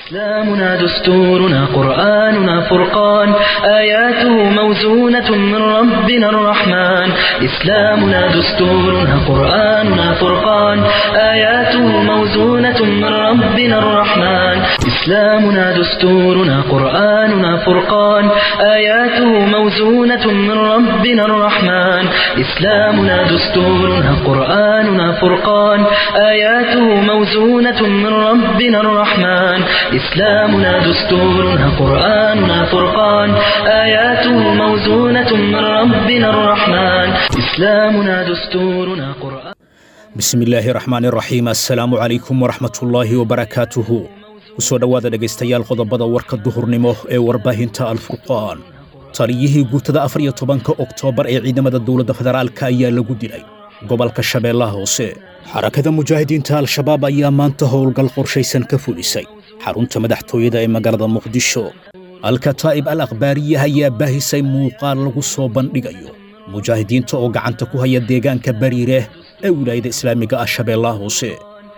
إسلامنا دستورنا قرآننا فرقان آياته موزونة من ربنا الرحمن إسلامنا دستورنا قرآننا فرقان آياته موزونة من ربنا الرحمن إسلامنا دستورنا قرآننا فرقان آياته موزونة من ربنا الرحمن إسلامنا دستورنا قرآننا فرقان آياته موزونة من ربنا الرحمن إسلامنا دستورنا قرآننا فرقان آياته موزونة من ربنا الرحمن إسلامنا دستورنا قرآن bismi illaahi raxmaani raxiim assalaamu calaykum waraxmatullaahi wabarakaatuhu ku soo dhowaada dhegaystayaal qodobada warka duhurnimo ee warbaahinta alfurqaan taliyihii guutada afar iyo tobanka oktoobar ee ciidamada dowladda federaalka ayaa lagu dilay gobolka shabeellaha hoose xarakada mujaahidiinta al-shabaab ayaa maanta howlgal qorshaysan ka fulisay xarunta madaxtooyada ee magaalada muqdisho alkataa'ib al akhbaariya ayaa baahisay muuqaal lagu soo bandhigayo mujaahidiinta oo gacanta ku haya deegaanka bariire ee wilaayada islaamiga ah shabeellaha hoose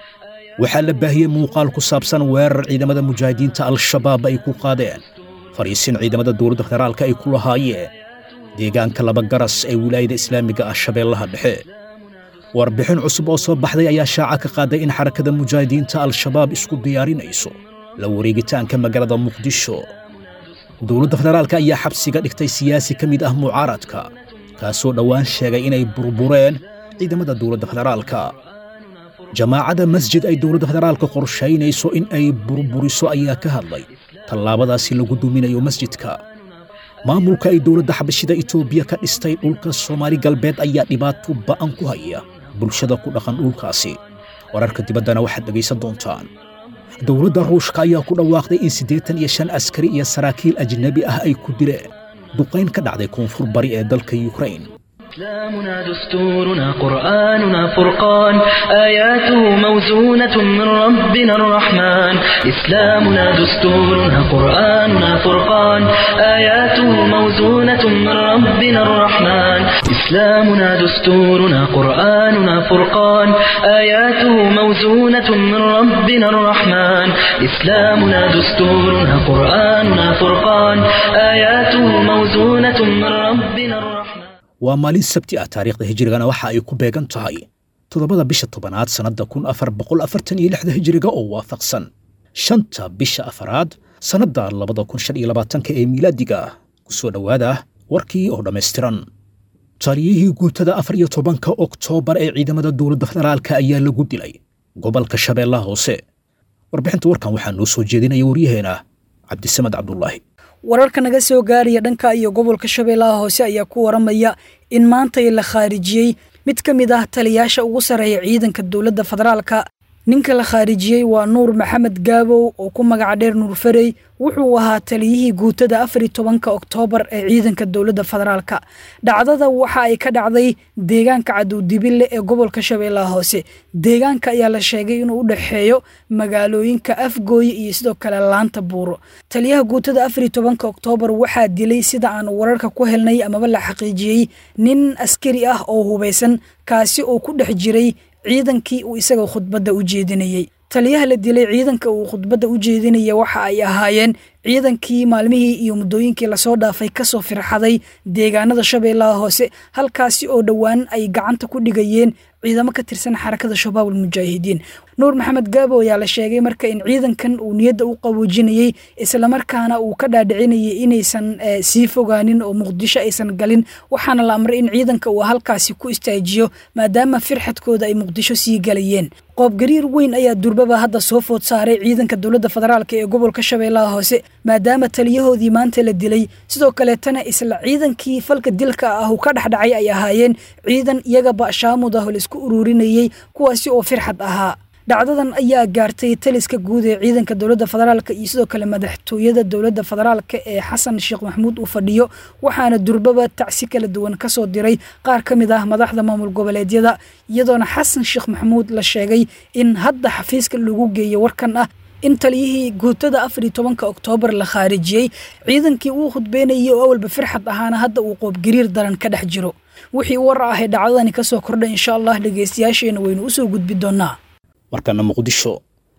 waxaa la baahiyey muuqaal ku saabsan weerar ciidamada mujaahidiinta al-shabaab ay ku qaadeen fadhiisin ciidamada dowladda federaalka ay ku lahaayeen deegaanka laba garas ee wilaayada islaamiga ah shabeellaha dhexe warbixin cusub oo soo baxday ayaa shaaca ka qaaday in xarakada mujaahidiinta al-shabaab isku diyaarinayso la wareegitaanka magaalada muqdisho dowladda federaalka ayaa xabsiga dhigtay siyaasi ka mid ah mucaaradka kaasoo dhowaan sheegay inay burbureen ciidamada dowladda federaalka jamaacadda masjid ay dowladda federaalka qorshaynayso in ay burburiso ayaa ka hadlay tallaabadaasi lagu duminayo masjidka maamulka ay dowladda xabashida itoobiya ka dhistay dhulka soomaali galbeed ayaa dhibaato ba'an ku haya bulshada ku dhaqan dhulkaasi wararka dibaddana waxaad dhegaysan doontaan dowladda ruushka ayaa ku dhawaaqday in siddeetan iyo shan askari iyo saraakiil ajnebi ah ay ku dileen duqayn ka dhacday koonfur bari ee dalka yukrain إسلامنا دستورنا قرآننا فرقان آياته موزونة من ربنا الرحمن إسلامنا دستورنا قرآننا فرقان آياته موزونة من ربنا الرحمن إسلامنا دستورنا قرآننا فرقان آياته موزونة من ربنا الرحمن إسلامنا دستورنا قرآننا فرقان آياته موزونة من ربنا الرحمن waa maalin sabti ah taariikhda hijirigana waxa ay ku beegan tahay toddobada bisha tobanaad sannadda kun afar boqol afartan iyo lixda hijiriga oo waafaqsan shanta bisha afaraad sannadda labada kun shan iyo labaatanka ee miilaadiga ah ku soo dhowaada warkii oo dhammaystiran taliyihii guutada afar iyo tobanka oktoobar ee ciidamada dowladda federaalka ayaa lagu dilay gobolka shabeellaha hoose warbixinta warkan waxaa noo soo jeedinaya waryaheena cabdisamed cabdulaahi wararka naga soo gaaraya dhanka iyo gobolka shabeellaha hoose ayaa ku waramaya in maantay la khaarijiyey mid ka mid ah taliyaasha ugu sarreeya ciidanka dowladda federaalka ninka la khaarijiyey waa nuur maxamed gaabow oo ku magaca dheer nuur farey wuxuu ahaa taliyihii guutada afar iyo tobanka oktoobar ee ciidanka dowladda federaalka dhacdada waxa ay ka dhacday deegaanka cadowdibille ee gobolka shabeellaha hoose deegaanka ayaa la sheegay inuu u dhexeeyo magaalooyinka afgooye iyo sidoo kale laanta buuro taliyaha guutada afar iyo tobanka oktoobar waxaa dilay sida aan wararka ku helnay amaba la xaqiijiyey nin askari ah oo hubaysan kaasi oo ku dhex jiray ciidankii uu isaga khudbadda u jeedinayey taliyaha la dilay ciidanka uu khudbadda u jeedinaya waxa ay ahaayeen ciidankii maalmihii iyo muddooyinkii lasoo dhaafay kasoo firxaday deegaanada shabeellaha hoose halkaasi oo dhowaan ay gacanta ku dhigayeen ciidamo ka tirsan xarakada shabaab almujaahidiin nuur maxamed gaabo ayaa la sheegay marka in ciidankan uu niyadda u qaboojinayey islamarkaana uu ka dhaadhicinayay inaysan sii fogaanin oo muqdisho aysan galin waxaana la amray in ciidanka uu halkaasi ku istaajiyo maadaama firxadkooda ay muqdisho sii galayeen qoobgariir weyn ayaa durbaba hadda soo food saaray ciidanka dowladda federaalk ee gobolka shabeellaha hoose maadaama taliyahoodii maanta la dilay sidoo kaleetana isla ciidankii falka dilka ah uu ka dhexdhacay ay ahaayeen ciidan iyagaba shaamud ah oo laisku ururinayey kuwaasi oo firxad ahaa dhacdadan ayaa gaartay taliska guud ee ciidanka dowladda federaalk iyo sidoo kale madaxtooyada dowladda federaalk ee xasan sheekh maxamuud uu fadhiyo waxaana durbaba tacsi kala duwan kasoo diray qaar ka mid ah madaxda maamul goboleedyada iyadoona xasan sheekh maxamuud la sheegay in hadda xafiiska lagu geeyo warkan ah in taliyihii guutada afar iyo tobanka oktoobar la khaarijiyey ciidankii uu khudbeynayay oo awalba firxad ahaana hadda uu qoobgariir daran ka dhex jiro wixii war ah ee dhacdadani kasoo kordhay insha allah dhegeystayaasheena waynu usoo gudbi doonaa markana muqdisho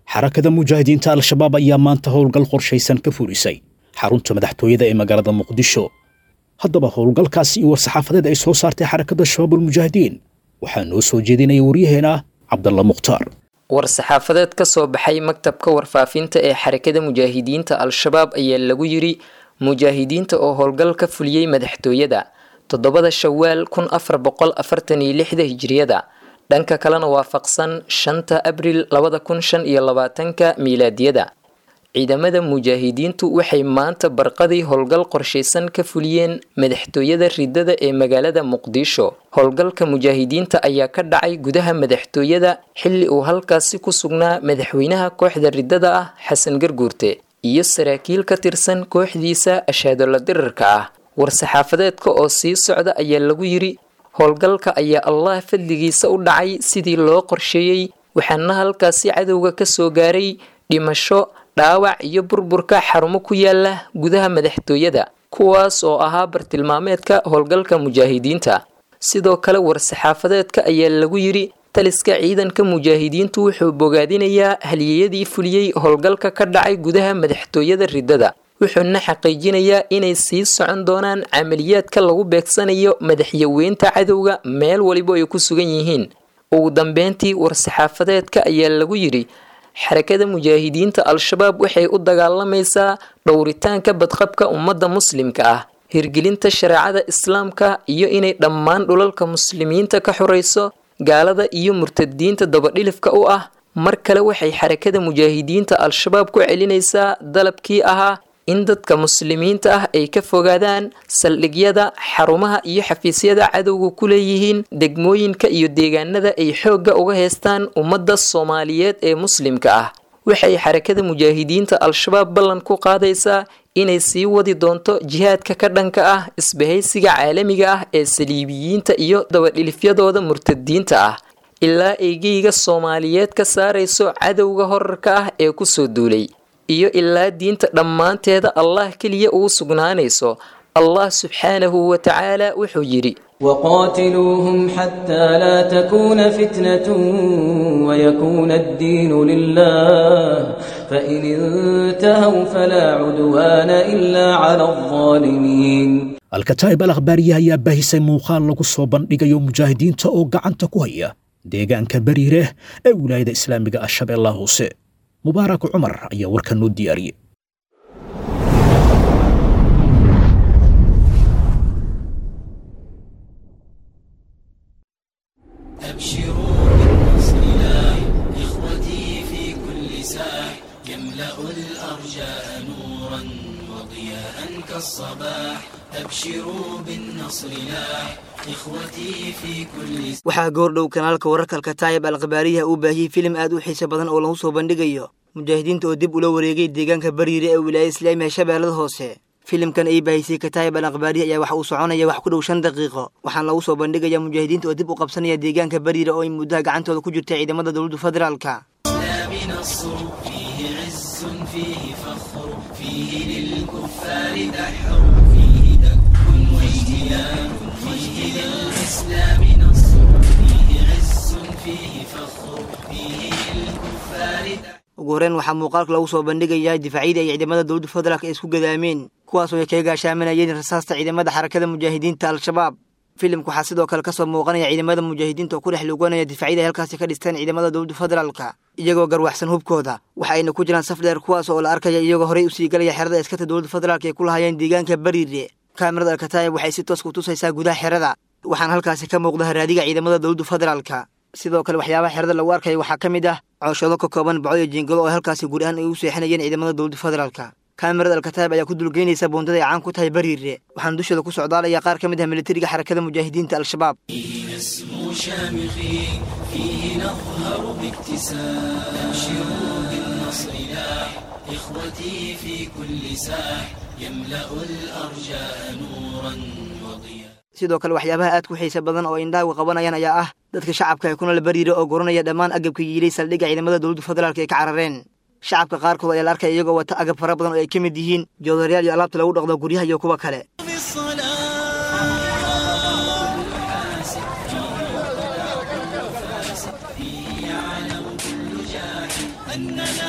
xarakada mujaahidiinta al-shabaab ayaa maanta howlgal qorshaysan ka fulisay xarunta madaxtooyada ee magaalada muqdisho haddaba howlgalkaasi iyo war-saxaafadeed ay soo saartay xarakada shabaabulmujaahidiin waxaa noo soo jeedinaya waryaheena cabdalla mukhtaar war-saxaafadeed ka soo baxay maktabka warfaafinta ee xarakada mujaahidiinta al-shabaab ayaa lagu yiri mujaahidiinta oo howlgal ka fuliyey madaxtooyada toddobada shawaal kun afar boqol afartan iyo lixda hijiriyada dhanka kalena waafaqsan shanta abril labada kun shan iyo labaatanka miilaadiyada ciidamada mujaahidiintu waxay maanta barqadii howlgal qorshaysan ka fuliyeen madaxtooyada ridada ee magaalada muqdisho howlgalka mujaahidiinta ayaa ka dhacay gudaha madaxtooyada xilli uu halkaasi ku sugnaa madaxweynaha kooxda ridada ah xasan garguurte iyo saraakiil ka tirsan kooxdiisa ashaadola dirarka ah war-saxaafadeedka oo sii socda ayaa lagu yiri howlgalka ayaa allah fadligiisa u dhacay sidii loo qorsheeyey waxaana halkaasi cadowga ka soo gaaray dhimasho dhaawac iyo burburka xarumo ku yaala gudaha madaxtooyada kuwaas oo ahaa bartilmaameedka howlgalka mujaahidiinta sidoo kale war-saxaafadeedka ayaa lagu yiri taliska ciidanka mujaahidiintu wuxuu bogaadinayaa haliyeyadii fuliyey howlgalka ka dhacay gudaha madaxtooyada ridada wuxuuna xaqiijinayaa inay sii socon doonaan camaliyaadka lagu beegsanayo madaxyaweynta cadowga meel waliba ay ku sugan yihiin ugu dambeyntii war-saxaafadeedka ayaa lagu yidhi xarakada mujaahidiinta al-shabaab waxay u dagaalamaysaa dhowritaanka badqabka ummadda muslimka ah hirgelinta shareecada islaamka iyo inay dhammaan dhulalka muslimiinta ka xorayso gaalada iyo murtadiinta dabadhilifka u ah mar kale waxay xarakada mujaahidiinta al-shabaab ku celinaysaa dalabkii ahaa in dadka muslimiinta ah ay ka fogaadaan saldhigyada xarumaha iyo xafiisyada cadowga ku leeyihiin degmooyinka iyo deegaanada ay xoogga uga heystaan ummadda soomaaliyeed ee muslimka ah waxay xarakada mujaahidiinta al-shabaab ballan ku qaadaysaa inay sii wadi doonto jihaadka ka dhanka ah isbahaysiga caalamiga ah ee saliibiyiinta iyo dabadhilifyadooda murtadiinta ah ilaa eygeyga soomaaliyeed ka saarayso cadowga horarka ah ee kusoo duulay iyo ilaa diinta dhammaanteeda allah keliya ugu sugnaanayso allah subxaanahu wa tacaala wuxuu yidhi وقاتلوهم حتى لا تكون فتنة ويكون الدين لله فإن انتهوا فلا عدوان إلا على الظالمين alkataa'ib al akhbaariya ayaa baahisay muuqaal lagu soo bandhigayo mujaahidiinta oo gacanta ku haya deegaanka bariireh ee wilaayada islaamiga ah shabeellaha hoose mubaarak cumar ayaa warkan noo diyaariyey أبشروا بالنصر لا إخوتي في كل ساح يملأ الأرجاء نورا وضياء كالصباح أبشروا بالنصر لا إخوتي في كل waxaa goordhow kanaalka wararka alkataayib alkhabaariyaha uu baahiyey filim aad u xiise badan oo lagu soo bandhigayo mujaahidiinta oo dib ula wareegay deegaanka bariire ee wilaayada islaamiga shabeellada hoose filimkan ay baahisay kataayib al akhbaariya ayaa waxa uu soconaya wax ku dhow shan daqiiqo waxaana lagu soo bandhigaya mujaahidiinta oo dib u qabsanaya deegaanka bariire oo ay muddaha gacantooda ku jirta ciidamada dowladda federaalka الإسلام نصر فيه عز فيه فخر فيه للكفار دحر فيه دك واجتيان فيه للإسلام نصر فيه عز فيه فخر فيه للكفار دحر ugu horreyn waxaa muuqaalka lagu soo bandhigayaa difaacyadii ay ciidamada dowladda federaalk ay isku gadaameen kuwaasoo ay kaga gaashaaminayeen rasaasta ciidamada xarakada mujaahidiinta al-shabaab filimka waxaa sidoo kale kasoo muuqanaya ciidamada mujaahidiinta oo ku dhex luganaya difaacyada ay halkaasi ka dhisteen ciidamada dowladda federaalka iyagoo garwaxsan hubkooda waxa ayna ku jiraan saf dheer kuwaas oo la arkaya iyagoo horey usii galaya xerada askarta dowladda federaalk ay ku lahaayeen deegaanka bariire kaamirada alkataayib waxay si toos ku tusaysaa gudaha xerada waxaana halkaasi ka muuqda haraadiga ciidamada dowladda federaalka sidoo kale waxyaabaha xerada lagu arkaya waxaa ka mid ah cooshado ka kooban baco iyo jiingalo oo halkaasi guud ahaan ay u seexinayeen ciidamada dowladda federaalka kaamirada alkataayib ayaa ku dulgeynaysa buundada ay caan ku tahay bariire waxaana dushooda ku socdaalaya qaar ka mid ah militariga xarakada mujaahidiinta al-shabaab نسمو شامخي فيه نظهر باكتساح أبشروا بالنصر لاح إخوتي في كل ساح يملأ الأرجاء نورا وضياء sidoo kale waxyaabaha aad ku xiisa badan oo indhaagu qabanayaan ayaa ah dadka shacabka ee kunala bariire oo goranaya dhammaan agabka yiilay saldhigga ciidamada dowladda federaalk ay ka carareen shacabka qaarkood ayaa la arkaya iyagoo wata agab fara badan oo ay ka mid yihiin joodarayaal iyo alaabta lagu dhaqdo guryaha iyo kuwa kale أننا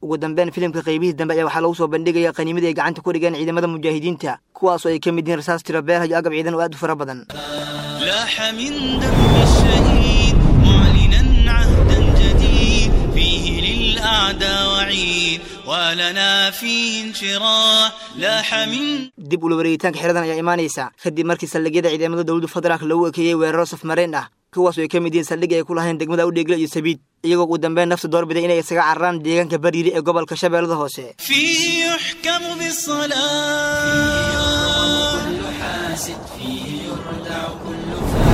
ugu dambeyn filimka qaybihii dambe ayaa waxaa lagu soo bandhigaya qaniimadii ay gacanta ku dhigeen ciidamada mujaahidiinta kuwaasoo ay ka mid yihiin rasaas tiro beerha iyo agab ciidan oo aad u fara badan لاح من دم الشهيد معلنا عهدا جديد فيه للأعداء وعيد ولنا فيه انشراح لاح من dib ula wareegitaanka xeradan ayaa imaanaysa kadib markii saldhigyada ciidamada dowladda federaalk lagu ekeeyey weeraro safmareen ah kuwaasoo ay ka mid yihiin saldhigii ay ku lahayn degmada udheegle iyo sabiid iyagoo ugu dambeyn nafta doorbiday inay isaga cararaan deegaanka bariiri ee gobolka shabeellada hoose فيه يحكم بالصلاة كل حاسد فيه يردع كل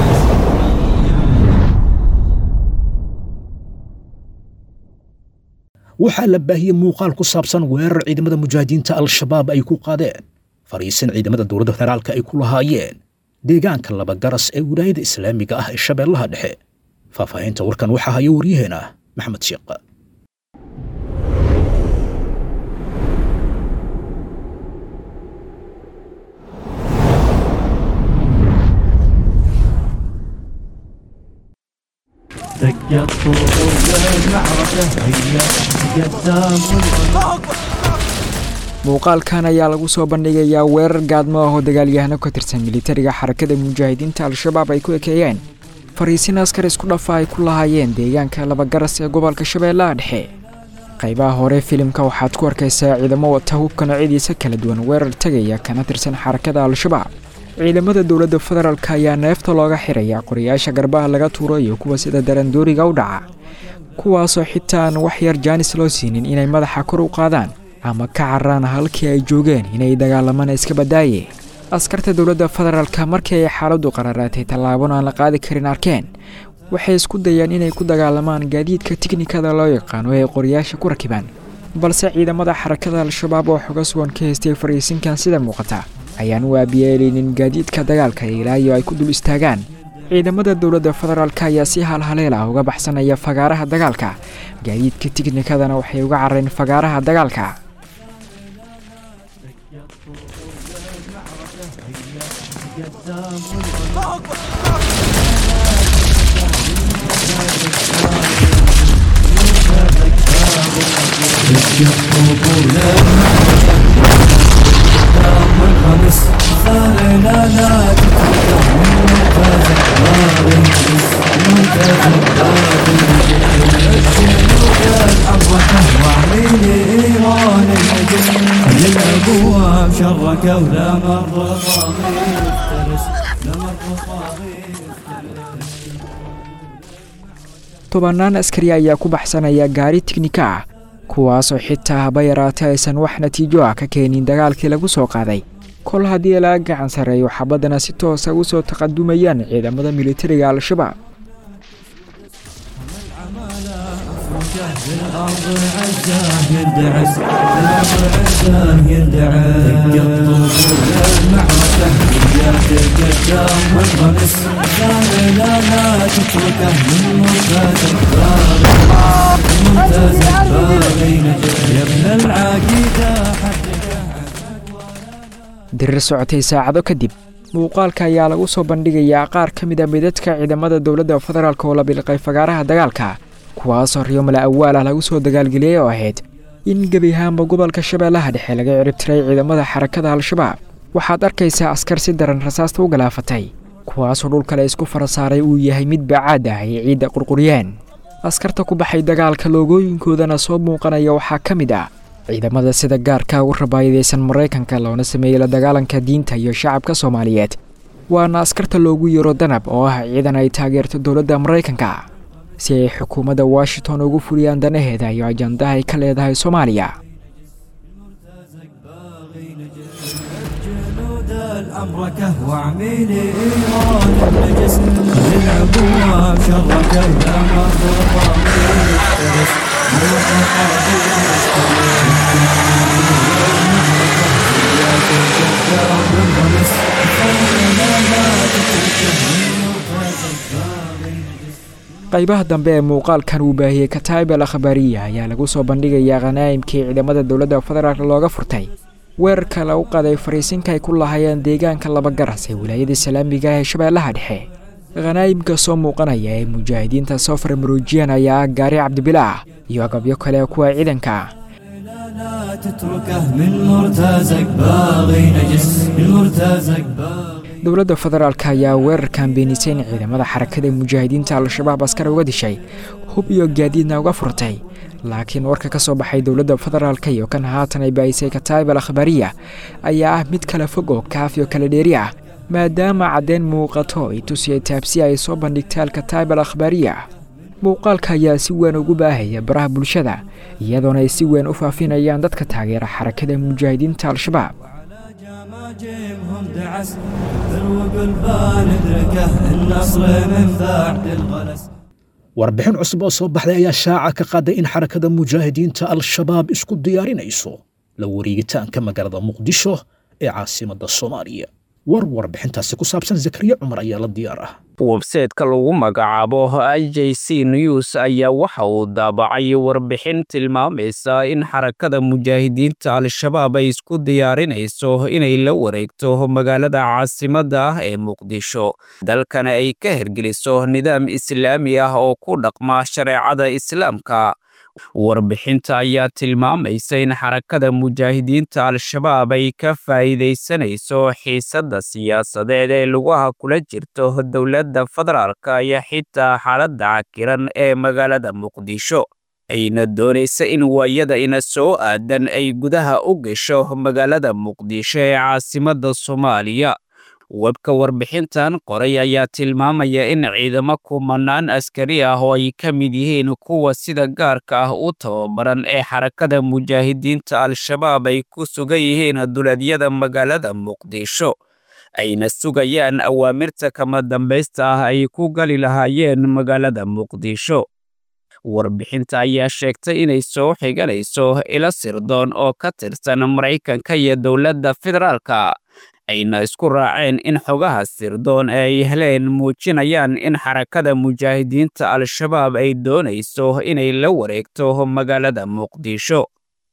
waxaa la baahiyey muuqaal ku saabsan weerar ciidamada mujaahidiinta al-shabaab ay ku qaadeen fariisin ciidamada dowladda federaalka ay ku lahaayeen deegaanka labagaras ee wilaayada islaamiga ah ee shabeellaha dhexe faahfaahinta warkan waxaa haya waryaheena maxamed sheekh دقت طول المعركة هي قدام muuqaalkan ayaa lagu soo bandhigayaa weerar gaadmo ah oo dagaalyahano ka tirsan militariga xarakada mujaahidiinta al-shabaab ay ku ekeeyeen fariisin askar isku dhafa ay ku lahaayeen deegaanka labagaras ee gobolka shabeellaha dhexe qaybaha hore filimka waxaad ku arkaysaa ciidamo wata hubka noocyadiisa kala duwan weerar tegaya kana tirsan xarakada al-shabaab ciidamada dowladda federaalk ayaa neefta looga xiraya qorayaasha garbaha laga tuuro iyo kuwa sida darandooriga u dhaca kuwaasoo xitaa aan wax yar jaanis loo siinin inay madaxa kor u qaadaan ama ka cararaan halkii ay joogeen inay dagaalamaan iska badaaye askarta dowladda federaalka markii ay xaaladdu qararaatay tallaabona aan la qaadi karin arkeen waxay isku dayaan inay ku dagaalamaan gaadiidka tiknikada loo yaqaano ee qoryaasha ku rakibaan balse ciidamada xarakada al-shabaab oo xoga sugan ka haystay fariisinkan sida muuqata ayaan u aabiyeeleynin gaadiidka dagaalka ilaa iyo ay ku dul istaagaan ciidamada dowladda federaalk ayaa si halhaleel ah uga baxsanaya fagaaraha dagaalka gaadiidka tiknikadana waxay uga carareen fagaaraha dagaalka الابواب شركوا لا مر طاغي افترس لا مر طاغي tobannaan askari ayaa ku baxsanaya gaari tiknika ah kuwaasoo xitaa haba yaraatay aysan wax natiijo ah ka keenin dagaalkii lagu soo qaaday kol haddii laga gacan sarreeyo xabaddana si toosa u soo taqadumayaan ciidamada militariga al-shabaab الارض عزاه يندعس الارض عزاه يندعس دقت طول المعركة هي قدام والغمس لا لا لا تتركه من ممتاز ممتاز باغي نجح يا ابن العقيدة حقك dirir socotay saacado kadib muuqaalka ayaa lagu soo bandhigayaa qaar ka mid a midadka ciidamada dowladda federaalk oo la bilqay fagaaraha dagaalka kuwaasoo riyomala awaal ah lagu soo dagaalgeliyey oo ahayd in gebi ahaanba gobolka shabeellaha dhexe laga ciribtiray ciidamada xarakada al-shabaab waxaad arkaysaa askar si daran rasaasta u galaafatay kuwaasoo dhulkale isku fara saaray uu yahay mid baacaad ah ay ciidda qurquryeen askarta ku baxay dagaalka loogooyinkoodana soo muuqanaya waxaa ka mid ah ciidamada sida gaarka ugu rabaayadaysan maraykanka loona sameeyey la dagaalanka diinta iyo shacabka soomaaliyeed waana askarta loogu yeero danab oo ah ciidan ay taageerto dowladda maraykanka si ay xukuumadda washington ugu fuliyaan danaheeda iyo ajandaha ay ka leedahay soomaaliya جنود الأمركة وعميلي إيران النجس خلي العبوة شركة لا مر طاغي افترس مر طاغي qaybaha dambe ee muuqaalkan uu baahiyey kataib al akhbaariya ayaa lagu soo bandhigayaa khanaa'imkii ciidamada dowladda federaalk looga furtay weerarka lagu qaday fariisinka ay ku lahaayeen deegaanka labagaras ee wilaayada islaamiga ah ee shabeellaha dhexe khanaa'imka soo muuqanaya ee mujaahidiinta soo farmaroojiyeen ayaa ah gaari cabdibila ah iyo agabyo kale kuwa ciidanka ah لا تتركه من مرتزق باغي نجس من مرتزق باغي dowladda federaalk ayaa weerarkan beenisay in ciidamada xarakada mujaahidiinta al-shabaab askar uga dishay hub iyo gaadiidna uga furtay laakiin warka ka soo baxay dowladda federaalk iyo kan haatan ay baahisay kataayib al akhbaariya ayaa ah mid kala fog oo kaaf iyo kala dheeri ah maadaama caddeyn muuqato ay tusiyay taabsi ay soo bandhigtay alkataayib al akhbaariya muuqaalka ayaa si weyn ugu baahaya baraha bulshada iyadoona ay si weyn u faafinayaan dadka taageera xarakada mujaahidiinta al-shabaab جيمهم دعس ذروق البال ادركه النصر من بعد الغلس warbixin cusub oo soo baxday ayaa shaaca ka qaaday in xarakada mujaahidiinta al-shabaab isku diyaarinayso la wareegitaanka magaalada muqdisho ee caasimadda soomaaliya war warbixintaasi ku saabsan zakariya cumar ayaa la diyaar ah websaytka lagu magacaabo i j c news ayaa waxa uu daabacay warbixin tilmaamaysa in xarakada mujaahidiinta al-shabaab ay isku diyaarinayso inay la wareegto magaalada caasimadda ah ee muqdisho dalkana ay ka hergeliso nidaam islaami ah oo ku dhaqma shareecada islaamka warbixinta ayaa tilmaamaysa in xarakada mujaahidiinta al-shabaab ay ka faa'iidaysanayso xiisadda siyaasadeed ee lugaha kula jirto dowladda federaalka iyo xitaa xaaladda cakiran ee magaalada muqdisho ayna doonaysa in waayada ina soo aadan ay gudaha u gasho magaalada muqdisho ee caasimadda soomaaliya webka warbixintan qoray ayaa tilmaamaya in ciidamo kumanaan askari ah oo ay ka mid yihiin kuwa sida gaarka ah u tababaran ee xarakada mujaahidiinta al-shabaab ay ku sugan yihiin duleedyada magaalada muqdisho ayna sugayaan awaamirta kama dambaysta ah ay ku gali lahaayeen magaalada muqdisho warbixinta ayaa sheegtay inay soo xiganayso ilo sirdoon oo ka tirsan maraykanka iyo dowladda federaalka ayna isku raaceen in xogaha sirdoon ee ay heleen muujinayaan in xarakada mujaahidiinta al-shabaab ay doonayso inay la wareegto magaalada muqdisho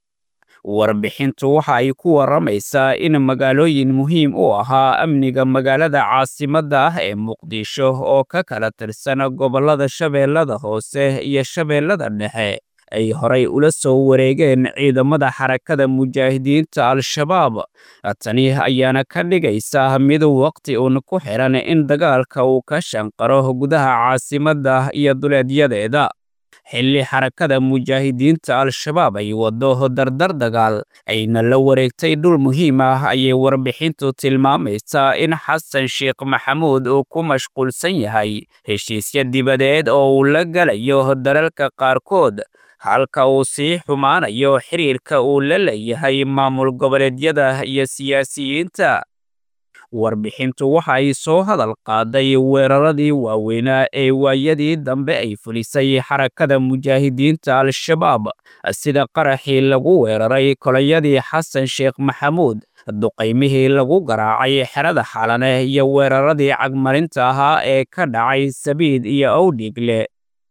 warbixintu waxa ay ku warramaysaa in magaalooyin muhiim u ahaa amniga magaalada caasimadda ah ee muqdisho oo ka kala tirsan gobollada shabeellada hoose iyo shabeellada dhexe ay horay ula soo wareegeen ciidamada xarakada mujaahidiinta al-shabaab tani ayaana ka dhigaysa mid waqti uun ku xiran in dagaalka uu ka shanqaro gudaha caasimadda iyo duleedyadeeda xilli xarakada mujaahidiinta al-shabaab ay waddo dardar dagaal ayna la wareegtay dhul muhiim ah ayay warbixintu tilmaamaysaa in xasan sheekh maxamuud uu ku mashquulsan yahay heshiisya dibadeed oo uu la galayo dalalka qaarkood halka uu sii xumaanayo xiriirka uu la leeyahay maamul goboleedyada iyo siyaasiyiinta warbixintu waxa ay soo hadal qaaday weeraradii waaweynaa ee waayadii dambe ay fulisay xarakada mujaahidiinta al-shabaab sida qaraxii lagu weeraray kolayadii xasan sheekh maxamuud duqaymihii lagu garaacay xerada xalane iyo weeraradii cagmarinta ahaa ee ka dhacay sabiid iyo owdhigle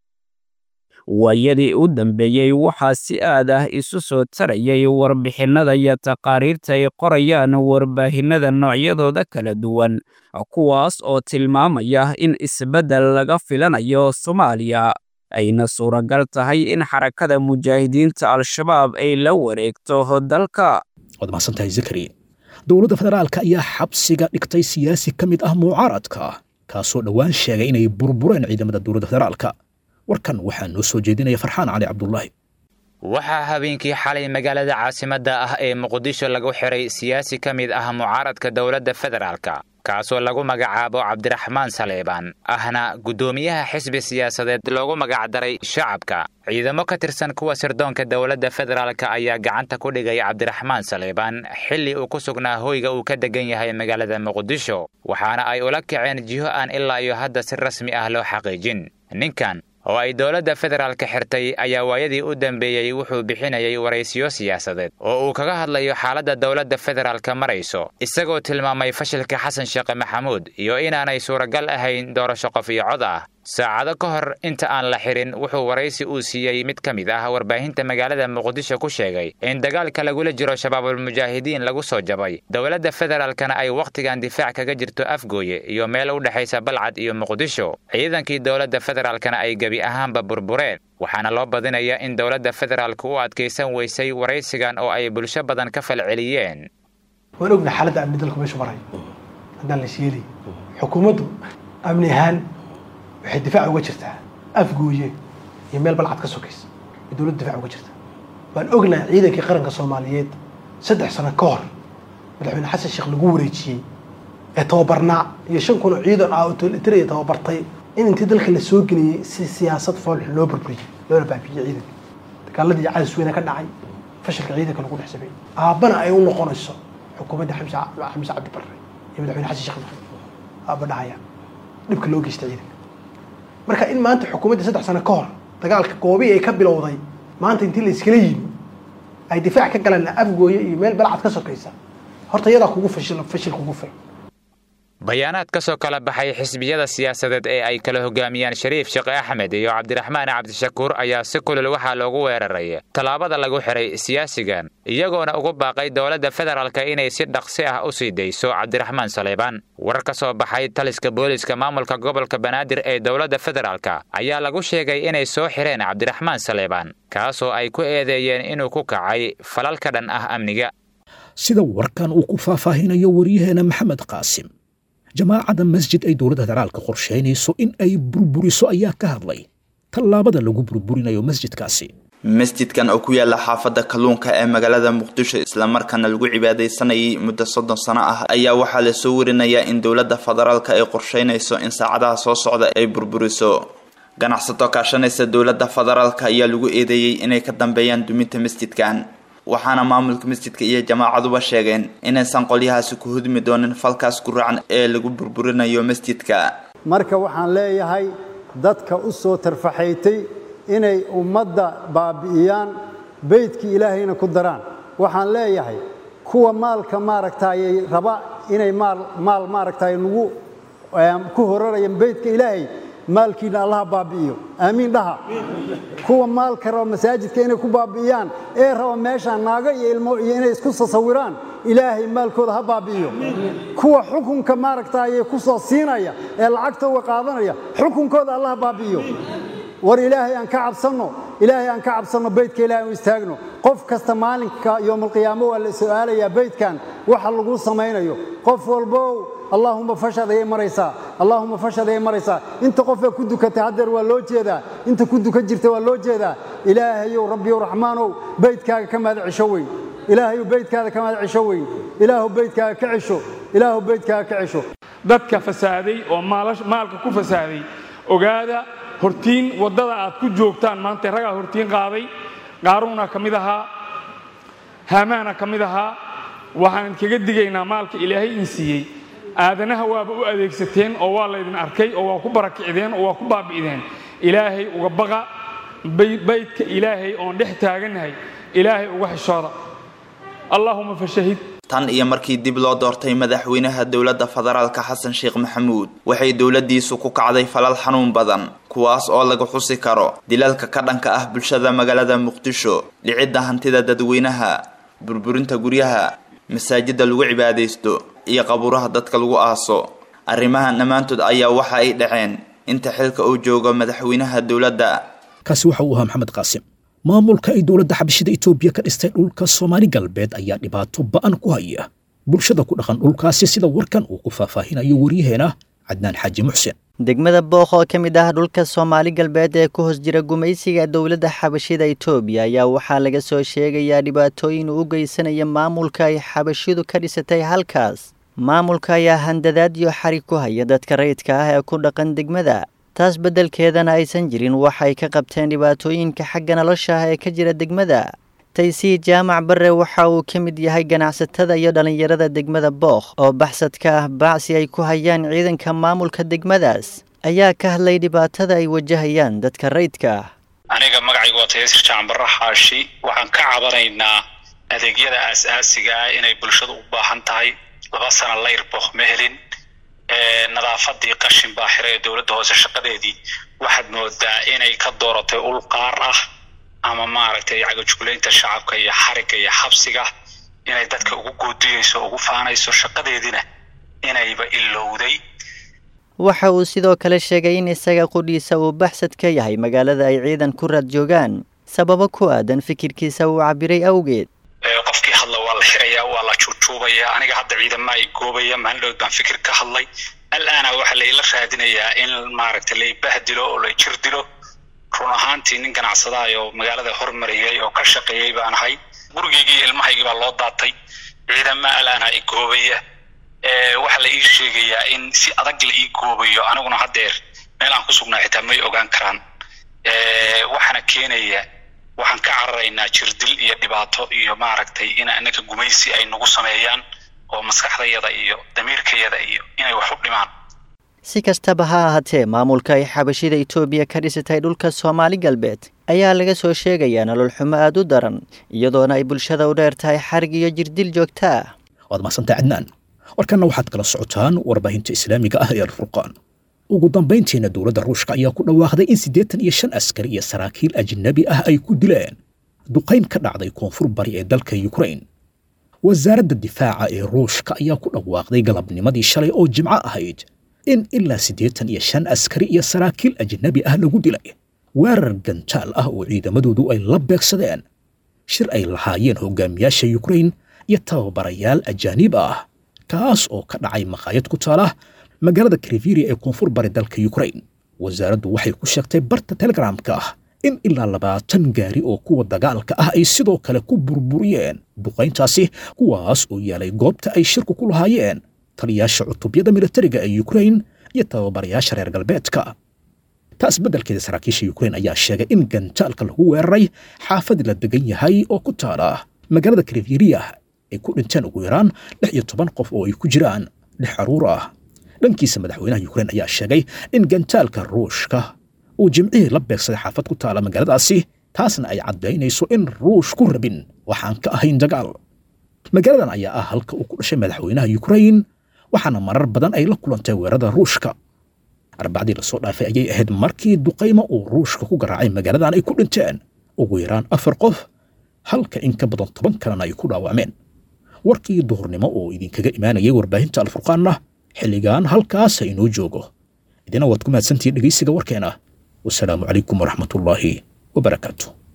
waayadii u dambeeyey waxaa si aad ah isu soo tarayay warbixinnada iyo taqaariirta ay qorayaan warbaahinnada noocyadooda kala duwan kuwaas oo tilmaamaya in isbeddel laga filanayo soomaaliya ayna suuragal tahay in xarakada mujaahidiinta al-shabaab ay la wareegto dalka waad mahadsantahay zakari dowladda federaalka ayaa xabsiga dhigtay siyaasi ka mid ah mucaaradka kaasoo dhowaan sheegay inay burbureen ciidamada dowladda federaalka warkan waxaa noo soo jeedinaya farxaan cali cabdulaahi waxaa habeenkii xalay magaalada caasimadda ah ee muqdisho lagu xiray siyaasi ka mid ah mucaaradka dowladda federaalka kaasoo lagu magacaabo cabdiraxmaan saleebaan ahna guddoomiyaha xisbi siyaasadeed loogu magacdaray shacabka ciidamo ka tirsan kuwa sirdoonka dowladda federaalka ayaa gacanta ku dhigay cabdiraxmaan saleebaan xilli uu ku sugnaa hoyga uu ka degan yahay magaalada muqdisho waxaana ay ula kaceen jiho aan ilaa iyo hadda si rasmi ah loo xaqiijin ninkan oo ay dowladda federaalka xirtay ayaa waayadii u dambeeyey wuxuu bixinayay waraysiyo siyaasadeed oo uu kaga hadlayo xaaladda dowladda federaalka marayso isagoo tilmaamay fashilka xasan sheekhe maxamuud iyo inaanay suuragal ahayn doorasho qof iyo cod ah saacado ka hor inta aan la xirin wuxuu waraysi uu siiyey mid ka mid ah warbaahinta magaalada muqdisho ku sheegay in dagaalka lagula jiro shabaabulmujaahidiin lagu soo jabay dowladda federaalkana ay wakhtigan difaac kaga jirto afgooye iyo meel u dhexaysa balcad iyo muqdisho ciidankii dowladda federaalkana ay gebi ahaanba burbureen waxaana loo badinayaa in dowladda federaalka u adkaysan weysay waraysigan oo ay bulsho badan ka falceliyeen waan ogna xaaladda amni dalku meeshu maray haddaan la sheelay xukuumaddu amni ahaan waxay difaac uga jirtaa afgooye iyo meel balcad ka sokaysa ay dowladda difaac uga jirtaa waan ognahay ciidankii qaranka soomaaliyeed saddex sano ka hor madaxweyne xasan sheekh lagu wareejiyey ee tababarnaa iyo shan kun oo ciidan ah oo tolitariya tababartay in intii dalka la soo geliyey si siyaasad foolxun loo burburiyey loona baabiyey ciidanka dagaaladii cadis weyne ka dhacay fashilka ciidanka lagu dhex sameeyey aabbana ay u noqonayso xukuumadda xamse xamse cabdi barre iyo madaxweyne xasan sheekh maxamed aabba dhahaya dhibka loo geystay ciidanka marka in maanta xukuumadda saddex sano ka hor dagaalka goobii ay ka bilowday maanta intii la iskala yimi ay difaac ka galaan afgooye iyo meel balcad ka sokaysa horta iyadaa kugu fashil fashil kugu fil bayaanaad ka soo kala baxay xisbiyada siyaasadeed ee ay kala hogaamiyaan shariif sheekh axmed iyo cabdiraxmaan cabdishakuur ayaa si kulul waxaa loogu weeraray tallaabada lagu xiray siyaasigan iyagoona ugu baaqay dowladda federaalka inay si dhaqsi ah u sii dayso cabdiraxmaan saleybaan war ka soo baxay taliska booliiska maamulka gobolka banaadir ee dowladda federaalka ayaa lagu sheegay inay soo xireen cabdiraxmaan saleybaan kaasoo ay ku eedeeyeen inuu ku kacay falal ka dhan ah amniga sida warkan uu ku faahfaahinayo waryaheena maxamed qaasim jamaacadda masjid ay dowladda federaalka qorshaynayso in ay burburiso ayaa ka hadlay tallaabada lagu burburinayo masjidkaasi masjidkan oo ku yaala xaafadda kalluunka ee magaalada muqdisho islamarkaana lagu cibaadaysanayay muddo soddon sano ah ayaa waxaa lasoo warinayaa in dowladda federaalka ay qorshaynayso in saacadaha soo socda ay burburiso ganacsato kaashanaysa dowladda federaalka ayaa lagu eedeeyey inay ka dambeeyaan duminta masjidkan waxaana maamulka masjidka iyo jamaacaduba sheegeen inaysan qolyahaasi ku hudmi doonin falkaas guracan ee lagu burburinayo masjidka marka waxaan leeyahay dadka u soo tarfaxaytay inay ummadda baabi'iyaan beydkii ilaahayna ku daraan waxaan leeyahay kuwa maalka maaragtaayay raba inay maal maal maaragtaay nagu ku horarayaan beydka ilaahay maalkiina allaha baabi'iyo aamiin dhaha kuwa maalka raba masaajidka inay ku baabi'iyaan ee raba meeshaan naago iyo ilmo iyo inay isku sasawiraan ilaahay maalkooda ha baabi'iyo kuwa xukunka maaragtaayay ku soo siinaya ee lacagta uga qaadanaya xukunkooda allaha baabi'iyo war ilaahay aan ka cabsanno ilaahay aan ka cabsanno beydka ilahay aan u istaagno qof kasta maalinka yowmalqiyaamo waa la su'aalayaa beydkan waxa lagu samaynayo qof walbow allaahuma fashad ayay maraysaa allaahuma fashad ayay maraysaa inta qofee ku dukatay haddeer waa loo jeedaa inta ku dukan jirta waa loo jeedaa ilaahayow rabbiyow raxmaanow beydkaaga ka mahad cisho weyn ilaahayow beydkaada ka mahad cisho weyn ilaahu beydkaaga ka cisho ilaahu beydkaaga ka cisho dadka fasaaday oo maalka ku fasaaday ogaada hortiin waddada aad ku joogtaan maanta ragaa hortiin qaaday qaaruuna ka mid ahaa haamaana ka mid ahaa waxaan kaga digaynaa maalka ilaahay in siiyey aadanaha waaba u adeegsateen oo waa laydin arkay oo waa ku barakicdeen oo waa ku baabi'deen ilaahay uga baqa baydka ilaahay oon dhex taagannahay ilaahay uga xishooda allaahuma fashahid tan iyo markii dib loo doortay madaxweynaha dowladda federaalka xasan sheekh maxamuud waxay dowladdiisu ku kacday falal xanuun badan kuwaas oo laga xusi karo dilalka ka dhanka ah bulshada magaalada muqdisho dhicidda hantida dadweynaha burburinta guryaha masaajidda lagu cibaadaysto iyo qabuuraha dadka lagu aaso arrimahan dhammaantood ayaa waxa ay dhaceen inta xilka uu joogo madaxweynaha dowladda kaasi waxa uu ahaa maxamed qaasim maamulka ay dowladda xabashida etoobiya ka dhistay dhulka soomaali galbeed ayaa dhibaato ba'an ku haya bulshada ku dhaqan dhulkaasi sida warkan uu ku faahfaahinayo waryaheena cadnaan xaaji muxsen degmada bookh oo ka mid ah dhulka soomaali galbeed ee ku hoos jira gumaysiga dowladda xabashida etoobiya ayaa waxaa laga soo sheegayaa dhibaatooyin uu u geysanaya maamulka ay xabashidu ka dhisatay halkaas maamulka ayaa handadaad iyo xarig ku haya dadka rayidka ah ee ku dhaqan degmada taas beddelkeedana aysan jirin waxay ka qabteen dhibaatooyinka xagga nolosha ah ee ka jira degmada taysii jaamac barre waxa uu ka mid yahay ganacsatada iyo dhallinyarada degmada bookh oo baxsadka ah bacsi ay ku hayaan ciidanka maamulka degmadaas ayaa ka hadlay dhibaatada ay wajahayaan dadka rayidka ah aniga magacaygu waa tayaasir jaacan barre xaashi waxaan ka cabanaynaa adeegyada aas-aasiga ah inay bulshadu u baahan tahay laba sana layr bookh ma helin nadaafadii qashin baa xiray ee dowladda hoose shaqadeedii waxaad moodaa inay ka dooratay ul qaar ah ama maaragtay cagajuglaynta shacabka iyo xarigga iyo xabsiga inay dadka ugu goodiyeyso ugu faanayso shaqadeediina inayba ilowday waxa uu sidoo kale sheegay in isaga qudhiisa uu baxsad ka yahay magaalada ay ciidan ku raad joogaan sababo ku aadan fikirkiisa uu cabiray awgeed qofkii hadla waa la xirayaa waa la juujuubaya aniga hadda ciidama ay goobaya maalin dhow baan fikir ka hadlay alaana waxaa laila raadinayaa in maaragtay laibahdilo oo la jir dilo run ahaantii nin ganacsadaay oo magaalada hormariyay oo ka shaqeeyey baan ahay gurigeygii ilmahaygii baa loo daatay ciidama alaana i goobaya waxaa la ii sheegayaa in si adag la ii goobayo aniguna haddeer meel aan ku sugnaa xitaa may ogaan karaan waxaana keenaya waxaan ka cararaynaa jirdil iyo dhibaato iyo maaragtay in annaga gumaysi ay nagu sameeyaan oo maskaxdayada iyo damiirkayada iyo inay wax u dhimaan si kastaba ha ahaatee maamulka ay xabashida etoobiya ka dhisatay dhulka soomaali galbeed ayaa laga soo sheegayaa nolol xumo aada u daran iyadoona ay bulshada u dheer tahay xarig iyo jirdil joogta ah waad mahadsantahay cadnaan warkanna waxaad kala socotaan warbaahinta islaamiga ah ee alfurqaan ugu dambayntiina dowladda ruushka ayaa ku dhawaaqday in siddeetan iyo shan askari iyo saraakiil ajnabi ah ay ku dileen duqayn ka dhacday koonfur bari ee dalka yukrain wasaaradda difaaca ee ruushka ayaa ku dhawaaqday galabnimadii shalay oo jimco ahayd in ilaa siddeetan iyo shan askari iyo saraakiil ajnabi ah lagu dilay weerar gantaal ah oo ciidamadoodu ay la beegsadeen shir ay lahaayeen hogaamiyaasha yukrain iyo tababarayaal ajaanib ah kaas oo ka dhacay maqaayad ku taala magaalada kriviria ee koonfur bari dalka yukrain wasaaraddu waxay ku sheegtay barta telegramka ah in ilaa labaatan gaari oo kuwa dagaalka ah ay sidoo kale ku burburiyeen duqayntaasi kuwaas oo yaalay goobta ay shirku ku lahaayeen taliyaasha cutubyada militariga ee yukrain iyo tababarayaasha reer galbeedka taas beddelkeeda saraakiisha yukrain ayaa sheegay in gantaalka lagu weeraray xaafad la degan yahay oo ku taala magaalada kriviria ay ku dhinteen ugu yaraan lix iyo toban qof oo ay ku jiraan lix caruur ah dhankiisa madaxweynaha yukrain ayaa sheegay in gantaalka ruushka uu jimcihii la beegsaday xaafad ku taala magaaladaasi taasna ay caddaynayso in ruush ku rabin waxaan ka ahayn dagaal magaaladan ayaa ah halka uu ku dhashay madaxweynaha yukrain waxaana marar badan ay la kulantay weerarada ruushka arbacdii lasoo dhaafay ayay ahayd markii duqaymo uu ruushka ku garaacay magaaladan ay ku dhinteen ugu yaraan afar qof halka in ka badan toban kalena ay ku dhaawacmeen warkii duhurnimo oo idinkaga imaanayay warbaahinta alfurqaanna xilligan halkaasa inoo joogo idina waad ku mahadsantihiin dhegaysiga warkeena wasalaamu calaykum waraxmatullaahi wabarakaatu